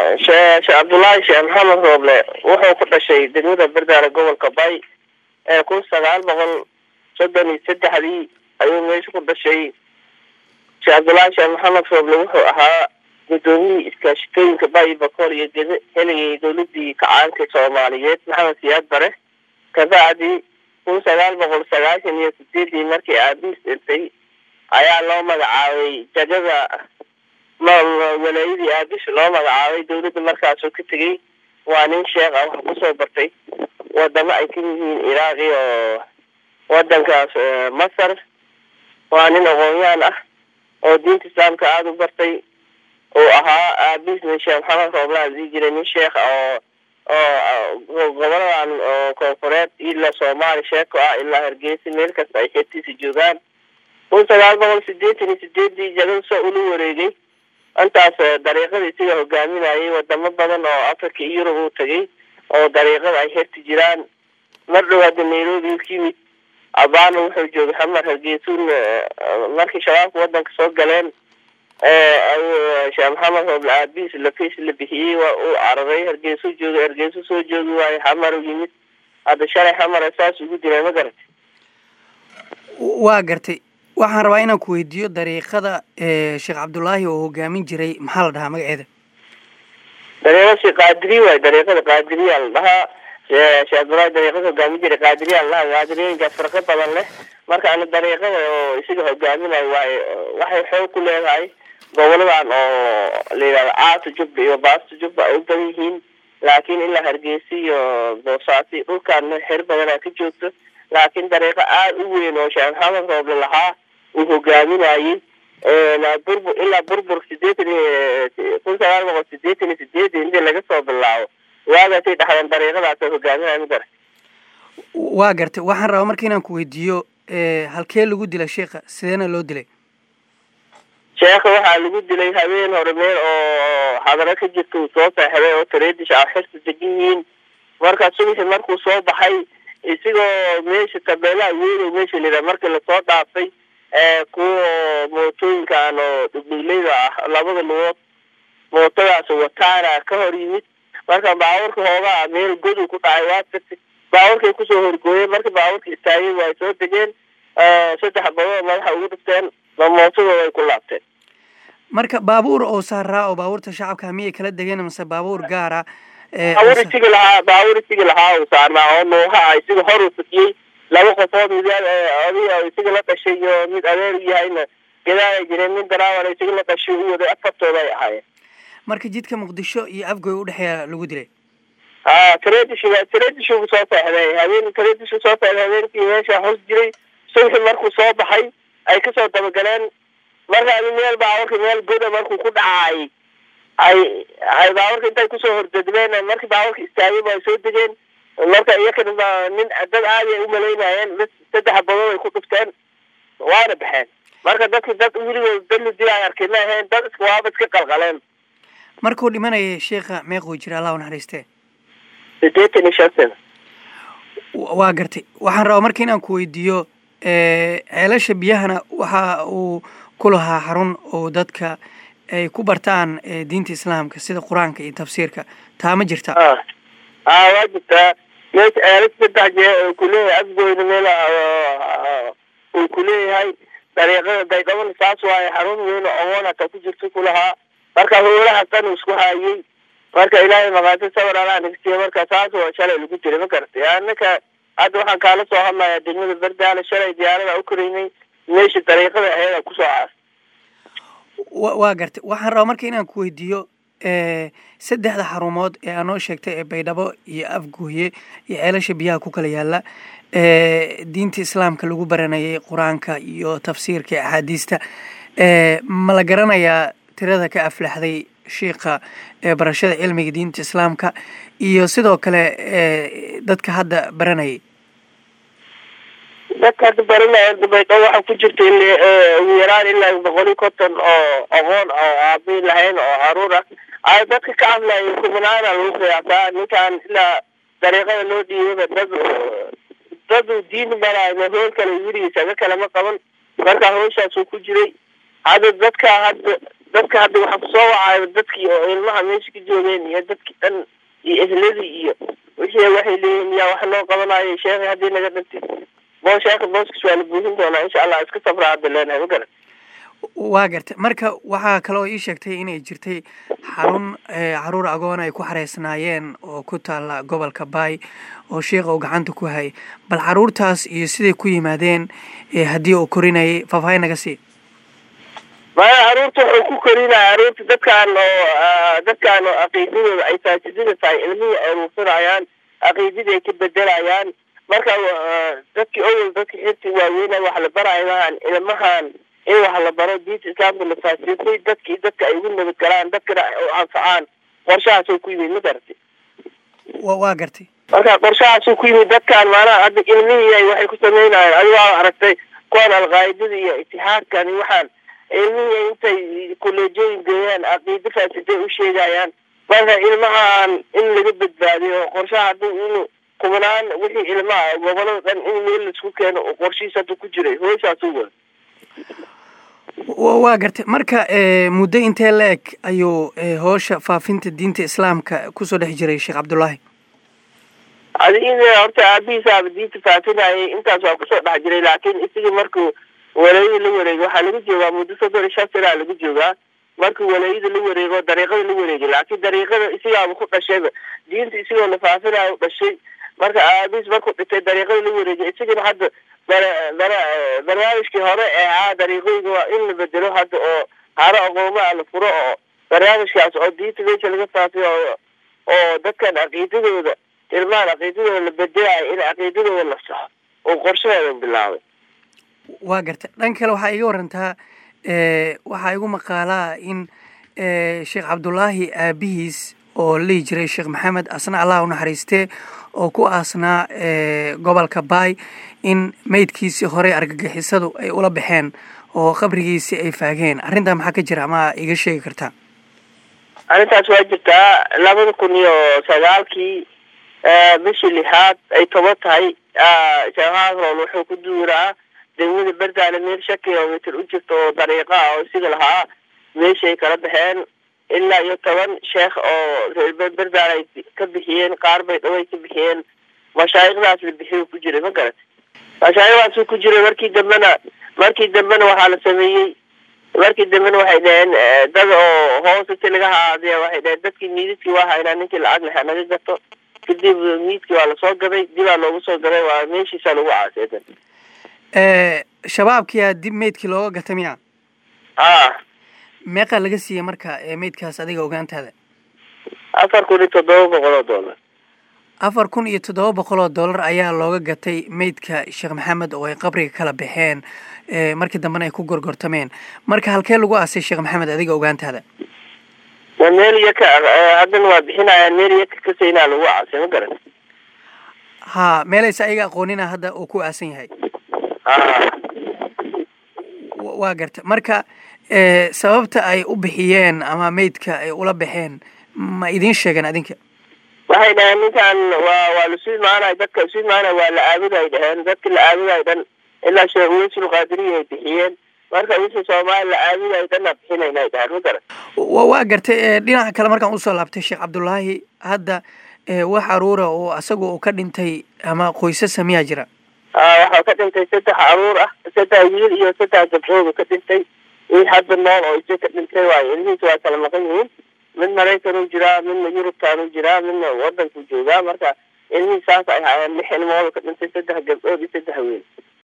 shee sheekh cabdullaahi sheekh maxamed rooble wuxuu ku dhashay degmada berdaale gobolka bay ee kun sagaal boqol soddon iyo saddexdii ayuu meesha ku dhashay sheekh cabdullaahi sheekh maxamed rooble wuxuu ahaa guddoomiyihii iskaashitooyinka bay bakool iyo gede helayay dowladii kacaanka soomaaliyeed maxamed siyaad bare kabacdi kun sagaal boqol sagaashan iyo sideedii markii aabiis dhintay ayaa loo magacaabay jagada walaayadii aabisha loo magacaabay dowladda markaasuu ka tegey waa nin sheekh ah wax kusoo bartay wadamo ay ka yihiin iraaq iyo wadankaas masar waa nin aqoon-yahan ah oo diinta islaamka aada u bartay uu ahaa aabiisna sheekh maxamed rooblaan dii jiray nin sheekh oo oo goboladan oo koonfureed ilaa soomaali sheeko ah ilaa hargeysa meel kasta ay xeebtiisa joogaan kun sagaal boqol sideetan iyo sideedii jagada soo ula wareegay intaas dariiqada isaga hogaaminayay wadamo badan oo africa iyo yurub uu tegay oo dariiqada ay herti jiraan mar dhow hadda nairobi u yimid abaana wuxuu joogay xamar hargeysuun markii shabaabka wadanka soo galeen sheekh maxamed rooble aabiis lafiis la bixiyey waa uu cararay hargeysuu joogay hargeysu soo joogi waayo xamar u yimid hadda shalay xamara saas ugu dilay ma garatay waa gartay waxaan rabaa inaan ku weydiiyo dariiqada sheekh cabdullaahi oo hogaamin jiray maxaa la dhahaa magaceeda dariiqasi qaadiri waay dariiqada qaadiriyaa la dhahaa sheekh cabdullaahi dariiqada hogaamin jiray qaadiriyaa la dhahaa qaadiriyooyinkaas farqo badan leh marka ana dariiqada oo isaga hogaaminayo waay waxay xoog ku leedahay goboladan oo la yidhahdo caata jubba iyo baasta jubba ay u badan yihiin laakiin ilaa hargeysa iyo boosaasi dhulkaan xer badanaa ka joogto laakiin dariiqo aada u weyn oo sheekh maxamed rooble lahaa uu hogaaminayey burbur ilaa burbur sideetan iyo kun sagaal boqol sideetan iyo sideedii intii laga soo bilaabo waagaasay dhaxdeen dariiqadaas oo hogaaminaya ma garat waa gartay waxaan rabaa marka inaan ku weydiiyo halkee lagu dilay sheekha sideena loo dilay sheekha waxaa lagu dilay habeen hore meel oo xadaro ka jirta uu soo seexday oo tareedish a xirta degan yihiin marka subaxi markuu soo baxay isigoo meesha tabeelaha weyn meesha layidhaha markii lasoo dhaafay kuwa mootooyinkan oo dhugdhugleyda ah labada lugood mootadaas wataana ka hor yimid marka baabuurka hoogaa meel godu ku dhacay waa tagtay baabuurkay kusoo horgooyeen marka baabuurka istaagay waa soo degeen saddex badood madaxa ugu dhifteen mootadooda ay ku laabteen marka baabuur oo saaraa oo baabuurta shacabka miyay kala degeen mase baabuur gaara baabuur isigi lahaa baabuur isigi lahaa uu saarnaa oo nuuha ah isiga hor uu fadiyey laba qofood mid adiga isiga la dhashay iyo mid adeer u yahayna gadaal ay jireen mid daraawan isiga la dhashay u waday afartooda ay ahaayeen marka jidka muqdisho iyo afgoy udhexeeya lagu dilay ha tareedish tareedish uu soo seexday habeen tareedish soo seexday habeenkii meesha hos jiray subxi markuu soo baxay ay kasoo dabagaleen marka adi meel baaburka meel goda markuu ku dhacay ay ay baaburka intay kusoo hordedmeen markii baaburka istaagay ba ay soo degeen marka iyakana nin dad aadi ay umalaynayeen bas saddex badood ay ku dhufteen waana baxeen marka dadki dad weligood dad la dila ay arkay ma ahayn dad iska waaba iska qalqaleen markuu dhimanayay sheekha meequu jira allah u naxariistee sideetan iyo shan sana waa gartay waxaan rabaa marka inaan ku weydiiyo ceelasha biyahana waxa uu ku lahaa xarun oo dadka ay ku bartaan diinta islaamka sida qur-aanka iyo tafsiirka taa ma jirta a a waa jirtaa meesha ceelas saddex jee kuleeyahay afgoyna meel uu kuleeyahay dariiqada daydhabana saas waaye xarun weyn oo ogoon hataa ku jirta kulahaa marka howlaha dhan uu isku haayey marka ilaahay maqaati sawir alaa nigsiya marka saas waa shalay lagu jiray ma garatay anaka hadda waxaan kaala soo hadlayaa degmada berdaale shalay diyaarada u koreynay meesha dariiqada aheeda kusoo caas waa gartay waxaan rabaa marka inaan ku weydiiyo saddexda xarumood ee aanoo sheegtay ee baydhabo iyo afgooye iyo ceelasha biyaha ku kala yaala diinta islaamka lagu baranayay qur-aanka iyo tafsiirka iyo axaadiista ma la garanayaa tirada ka aflaxday shiika barashada cilmiga diinta islaamka iyo sidoo kale dadka hadda baranayay dadka hadda baranaya baydhabo waxaa ku jirta ugu yaraan ilaa boqol iyo konton oo aqoon oo aabi lahayn oo caruur ah ay dadka ka hadlaya kumanaana lagu qiyaasaa ninkaan ilaa dariiqada loo dhiibaba dad dad diin baraay hool kale wiligiisa aga kalama qaban marka hawshaasuu ku jiray hadda dadka hadda dadka hadda waxa kusoo wacayo dadkii oo ilmaha meesha ka joogeen iyo dadkii dhan iyo ehladii iyo wixii waxay leeyihin yaa wax noo qabanayo sheekhi haddii naga dhintay boo sheekha booskiis waa la buuhin doonaa insha allah iska sabra hadda leenahay ma garan waa gartay marka waxaa kaloo ii sheegtay inay jirtay xarun caruur agoon ay ku xareysnaayeen oo ku taalla gobolka baay oo sheikha uu gacanta ku hayay bal caruurtaas iyo siday ku yimaadeen haddii uu korinayay faahfaahin naga sii maya caruurta wuxuu ku korinaya caruurta dadkaan oo dadkaan oo caqiidadooda ay faajidada tahay ilmihii ay ruursanayaan caqiidadii ay ka bedelayaan marka dadkii owel dadka xirti waaweynay wax la barayamaan ilmahan in wax la baro diinta islaamka la faasiyotay dadkii dadka ay ugu nabad galaan dadkana u anfacaan qorshahaasoo ku yimid ma garatay waa gartay marka qorshahaasuu ku yimid dadkaan maanaha hadda ilmihii waxay ku sameynayaan adigaa aragtay kuwan alqaa'idada iyo itixaadkan iyo waxaan ilmihii intay kuleejooyin geeyaan caqiido faasiday u sheegayaan marka ilmahaan in laga badbaadiyo qorshaha haddii inuu kubanaan wixii ilmaha gobolada dhan in meel laisku keeno oo qorshihiis hadda ku jiray hooshaasu wada waa gartay marka muddo intee la eg ayuu hoosha faafinta diinta islaamka kusoo dhex jiray sheekh cabdullaahi adigina horta aabihiisaaba diinta faafinayay intaas waa kusoo dhex jiray laakiin isagii markuu walaayada la wareegay waxaa lagu joogaa muddo soddon iyo shan sanaa lagu joogaa markuu walaayada la wareego dariiqada la wareegay laakiin dariiqada isigaaba ku dhashayba diinta isigoo la faafinayo u dhashay marka aabihiis markuu dhintay dariiqada la wareegay isagana hadda barnaamijkii hore ee ahaa dariiqooyinka waa in la bedelo hadda oo haro aqoomaa la furo oo barnaamijkaas oo diinta meesha laga faafiyo oo dadkan caqiidadooda ilmahan caqiidadooda la bedelayo in caqiidadooda la saxo oo qorshaheeda bilaabay waa gartay dhan kale waxaa iga warantaa waxaa igu maqaalaa in sheekh cabdullaahi aabihiis oo lihi jiray sheekh maxamed asna allah u naxariistee oo ku aasnaa gobolka baay in meydkiisii horey argagixisadu ay ula baxeen oo qabrigiisii ay faageen arrintaa maxaa ka jira ama iga sheegi kartaa arrintaas waa jirtaa labada kun iyo sagaalkii bishii lixaad ay toban tahay sheekh haasrool wuxuu ku duuraa degmada berdaale meel shan kilomitr u jirta oo dariiqa ah oo isiga lahaa meeshay kala baxeen ilaa iyo toban sheekh oo reer berdaale ay ka bixiyeen qaar bay dhaway ka bixiyeen mashaayikhdaas la bixiyo ku jiray ma garat mashaayikhdaasuu ku jiray markii dambena markii dambena waxaa la sameeyey markii dambena waxay dhaheen dad oo hoos inti laga haadiy waxay dhaheen dadkii miidadkii waa haynaa ninkii lacag leha naga gato kadib miidkii waa lasoo gaday dibaa loogu soo gaday waa meeshiisaa lagu caaseedan shabaabkiyaa dib meydkii looga gata miya a meeqaa laga siiyey marka meydkaas adiga ogaantaada afar kun iyo toddoba boqol oo dollar afar kun iyo toddoba boqol oo dollar ayaa looga gatay meydka sheekh maxamed oo ay qabriga kala baxeen markii dambena ay ku gorgortameen marka halkee lagu aasay sheekh maxamed adiga ogaantaada meel yaka haddana waa bixinayaan meel yaka kasaynaa lagu aasay ma garan ha meelaysa ayaga aqoonina hadda uu ku aasan yahay waa garta marka sababta ay u bixiyeen ama meydka ay ula baxeen ma idiin sheegeen adinka waxay dhaheen ninkan waa waa lasu imaanay dadka isu imaanay waa la aabuday dhaheen dadki la aabuday dhan ilaa sheekh uweysul qaadiriya ay bixiyeen marka wixii soomaali la aabuday dhanna bixinayna ay dhaheen ma garan waa gartay dhinaca kale markaan usoo laabtay sheekh cabdullaahi hadda wax aruura oo asaga uu ka dhintay ama qoysasa miyaa jira waxaa ka dhintay saddex aruur ah saddex wiil iyo saddex gabdhoodu ka dhintay wiil hadda nool oo isa ka dhintay waayo ilmihiisa waa kala maqan yihiin mid maraykanuu jiraa midna yurubtaanuu jiraa midna wadankuu joogaa marka ilmihii saas ay haayeen lix ilmoodu ka dhintay saddex gabdhood iyo saddex wiil